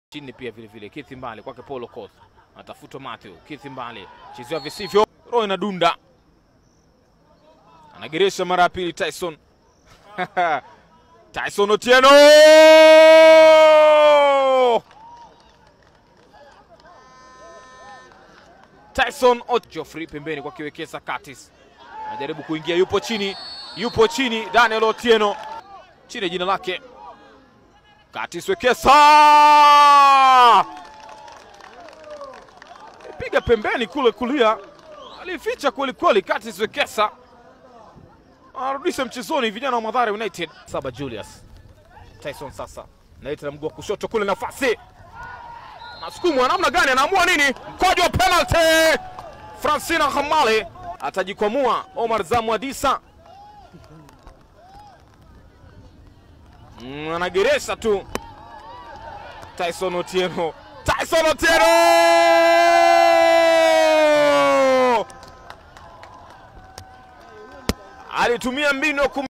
chini pia vile vile. Kithi Mbale kwake Paulo Koth anatafutwa Matthew Kithi Mbale chezewa visivyo, roho inadunda, anageresha mara ya pili Tyson Tyson Otieno Tyson Ot Geoffrey pembeni kwa kiwekeza Curtis anajaribu kuingia, yupo chini, yupo chini. Daniel Otieno chini ya jina lake Curtis Wekesa piga pembeni kule kulia, alificha kweli kweli. Curtis Wekesa anarudisha mchezoni vijana wa Mathare United. Saba Julius Tyson sasa naita na mguu wa kushoto kule, nafasi anasukumwa namna gani? Anaamua nini? Mkojo wa penalty. Francina Hamale atajikwamua. Omar Zamwadisa mm, anageresha tu. Tyson Otieno, Tyson Otieno alitumia mbinu ya kum